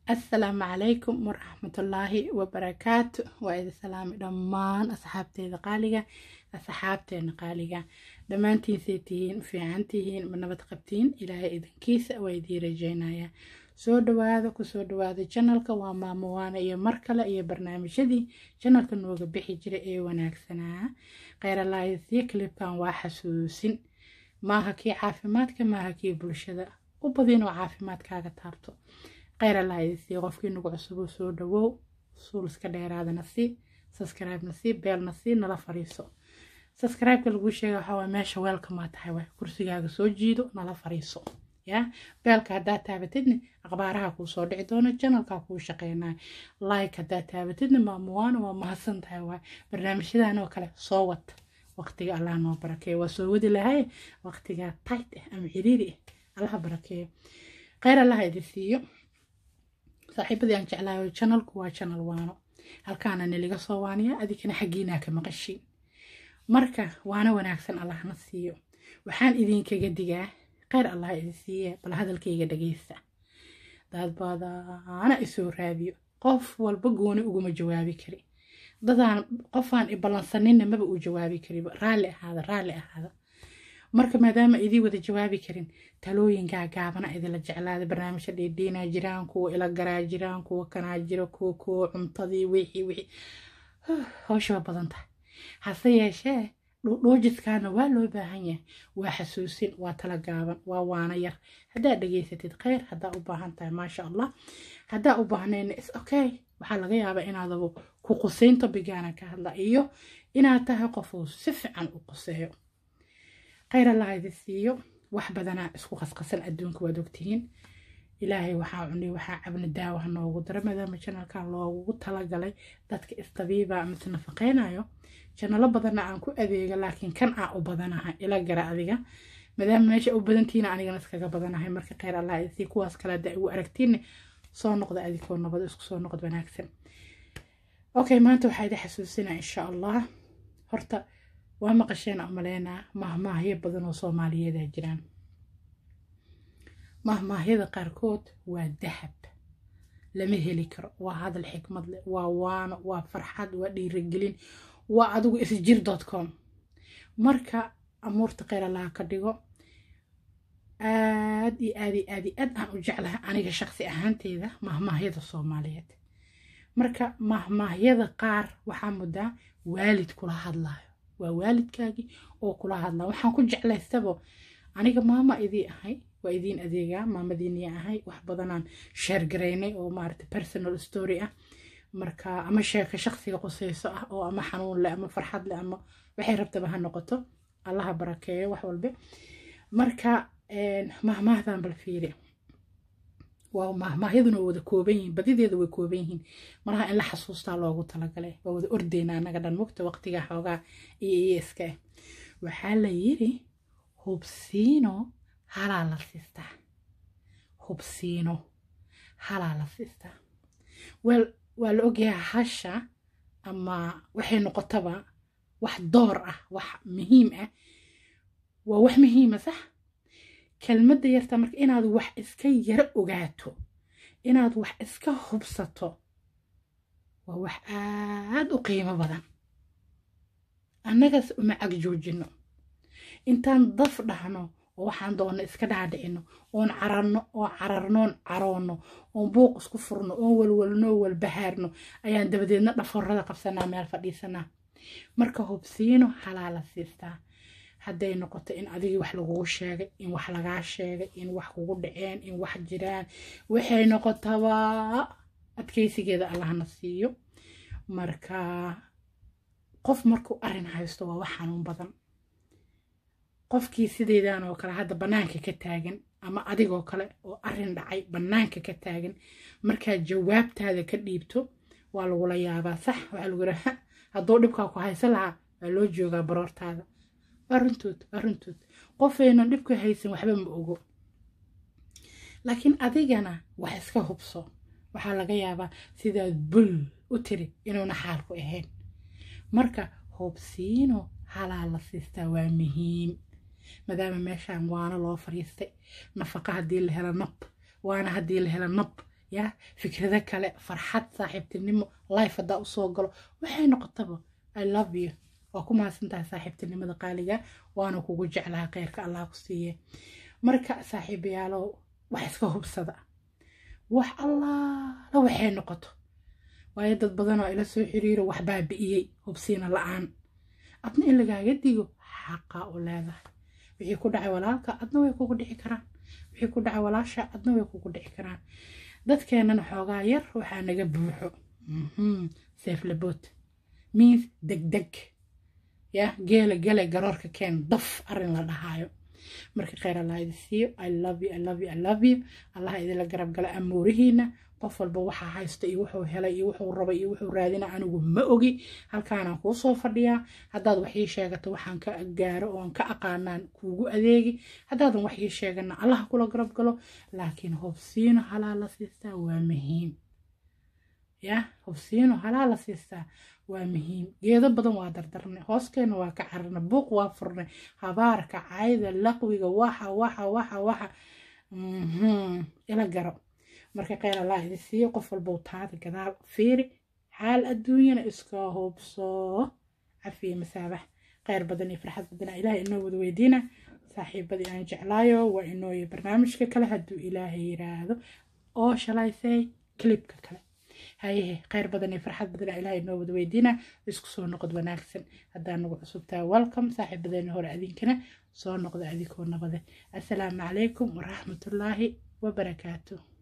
assalaamu calaykum waraxmatullaahi wabarakaatu waa idin salaami dhammaan asxaabteeda qaaliga asxaabteena qaaliga dhammaantiinsay tihiin fiican tihiin ma nabad qabtiin ilaahay idinkiisa waa idiin rajeynaya soo dhawaada kusoo dhawaada janalka waa maamowaana iyo mar kale iyo barnaamijyadii janalka nooga bixi jira ee wanaagsanaa kheyralaayadsiyo kilibkan waa xasuusin maaha kii caafimaadka maaha kii bulshada u badinoo caafimaadkaaga taabto kheyralaayadsiyo qofkii nagu cusuboo soo dhawow suuliska dheeraadana sii subscribe-na sii beelna sii nala fariiso subscribe-ka laguu sheega waxaa waa meesha weelkamaa tahay waay kursigaaga soo jiido nala fariiso ya beelka haddaad taabatidna akhbaaraha kuu soo dhici doono janalkaa kuu shaqeynaya like haddaad taabatidna maamuwaana waa mahadsan tahay waay barnaamijyadan oo kale soo wad waqtiga allah noo barakeeyo waa soo wadi lahay waqtigaa tight ah ama ciriiri ah allaha barakeeyo kheyr allaha idin siiyo saaxiibadii aan jeclaayo janalku waa janal waano halkaana niliga soo waaniya adikana xaggiinaa ka maqashiin marka waana wanaagsan allahna siiyo waxaan idinkaga digaa kheyr allah idin siiye bal hadalkayga dhageysta dad badana isoo raadiyo qof walba gooni uguma jawaabi kari dadaan qofaan iballansaninna maba uu jawaabi kariba raalli ahaada raalli ahaada marka maadaama idii wada jawaabi karin talooyinkaa gaabana idila jeclaada barnaamijya dhiidhiinaa jiraan kuwa ila garaa jiraan kuwa kanaa jiro kuwa kuwa cuntadii wixii wixii howsha waa badan tahay hase yeeshee dhuudhuujiskaana waa loo baahan yahay waa xasuusin waa tala gaaban waa waana yar haddaad dhegeysatid kheyr haddaa u baahan tahay maasha allah haddaa u baahnayna is okay waxaa laga yaabaa inaadaba ku qusayn tobigaana ka hadla iyo inaad tahay qofuu si fiican u quseeyo kheyr allah idi siiyo wax badanaa isku qasqasan adduunka waad ogtihiin ilaahay waxaa cunay waxaa cabna daawaha noogu dara maadaama janalkan loogu talagalay dadka istabiiba mise nafaqeynayo janalo badanna aan ku adeega laakiin kan aa u badanahay ila gara adiga maadaama meesha u badantiina anigana iskaga badanahay marka kheyr allah isii kuwaas kale hadda igu aragtiinne soo noqda adikoo nabad isku soo noqod wanaagsan okay maanta waxaa idi xasuusinaa insha allah horta waa maqasheen umaleynaa mahmaahyo badan oo soomaaliyeeda jiraan mahmaahyada qaarkood waa dahab lama heli karo waa hadal xikmad leh waa waano waa farxad waa dhiirigelin waa adigu isjir dot com marka amuurta kheyr allaha ka dhigo aad iyo aad iyo aad iyo aad aan u jeclahay aniga shaqsi ahaanteyda mahmaahyada soomaaliyeed marka mahmaahyada qaar waxaa muddaa waalid kula hadlayo waa waalidkaagii oo kula hadlaya waxaan ku jeclaystabo aniga maama idii ahay waa idiin adeegaa maamadiinii ahay wax badanaan sheergaraynay oo maarata personal story ah marka ama sheeka shaqsiga quseyso ah oo ama xanuun leh ama farxad leh ama waxay rabtaba ha noqoto allaha barakeeyo wax walbe marka mahmaahdan bal fiiri waa mahmaahyaduna wada kooban yihiin badideeda way kooban yihiin malaha in la xasuustaa loogu talagalay waa wada ordeyna annaga dhan mugta waqtiga xoogaa iyo iyo iska ah waxaa la yiri hubsiino halaa la siistaa hubsiino halaa la siistaa wel waa la ogyahay hasha ama waxay noqotaba wax door ah wax muhiim ah waa wax muhiima sax kelmadda yarta marka inaad wax iska yaro ogaato inaad wax iska hubsato waa wax aad u qiimo badan annagas uma cag joojino intaan daf dhahno oo waxaan doonno iska dhaadhicino oon cararno oo cararnoon caroonno oon buuq isku furno oon walwalno walbahaarno ayaan dabadeedna dhaforada qabsanaa meel fadhiisanaa marka hubsiino halaala siistaa hadday noqoto in adigii wax lagugu sheegay in wax lagaa sheegay in wax kugu dhaceen in wax jiraan waxay noqotaba adkeysigeeda allahna siiyo marka qof markuu arrin haysto waa wax xanuun badan qofkii sideydan oo kale hadda bannaanka ka taagan ama adigoo kale oo arrin dhacay bannaanka ka taagan markaad jawaabtaada ka dhiibto waa lagula yaabaa sax waxaa lagu yidhaha hadduu dhibkaa ku haysan lahaa waa loo joogaa baroortaada waa runtood waa runtood qofaynan dhibka haysan waxba ma ogo laakiin adigana wax iska hubso waxaa laga yaabaa sidaad bul u tiri inuuna xaalku ahayn marka hubsiino halaa la siistaa waa muhiim maadaama meeshaan waana loo fariistay nafaqa haddii la helo nab waana haddii la helo nab ya fikrado kale farxad saaxiibtinimo life haddaa usoo galo waxay noqotaba i love you waa ku mahadsantahay saaxiibtinimada qaaliga waana kugu jeclaha kheyrka allah ku siiye marka saaxiibayaalow wax iska hubsada wax allaala waxay noqoto waayo dad badan oo ila soo xiriiro wax baabi'iyey hubsiina la-aan adna in lagaaga digo xaqaa u leedahay wixii ku dhacay walaalka adna way kugu dhici karaan wixii ku dhacay walaasha adna way kugu dhici karaan dadkeenana xoogaa yar waxaa naga buuxo seeflabood means degdeg ya geela gele garoorka keen daf arin la dhahaayo marka kheyr allah idi siiyo i love you i love you i love you allaha idinla garab gala amuurihiina qof walba waxaa haysta iyo wuxuu helay iyo wuxuu rabay iyo wuxuu raadina anigu ma ogi halkaanaan kuu soo fadhiyaa haddaad wax ii sheegato waxaan ka gaaro oon ka aqaanaan kuugu adeegi haddaadan wax ii sheegana allaha kula garab galo laakiin hobsiino halaa la siistaa waa muhiim ya hobsiino halaa la siistaa waa muhiim geedo badan waa dardarnay hooskeena waa ka cararnay buuq waa furnay habaarka cayda laqwiga waxa waxa waxa waxa ila garo marka kheyr allah idi siiyo qof walbow taada gadaal fiiri xaal adduunyana iska hubso cafiye masaabax kheyr badan iyo farxad badana ilaah inoo wada weydiina saaxiibadii aan jeclaayo waa inooyo barnaamijka kale hadduu ilaahay yiraahdo oo shalaysay clibka kale hayehe kheyr badan iyo farxad badan ilaah inoo wada weydiina isku soo noqod wanaagsan haddaa nagu cusubtaa welcome saaxiibadeena hore adinkana soo noqda adikoo nabade assalaamu calaykum waraxmatullaahi wabarakaatu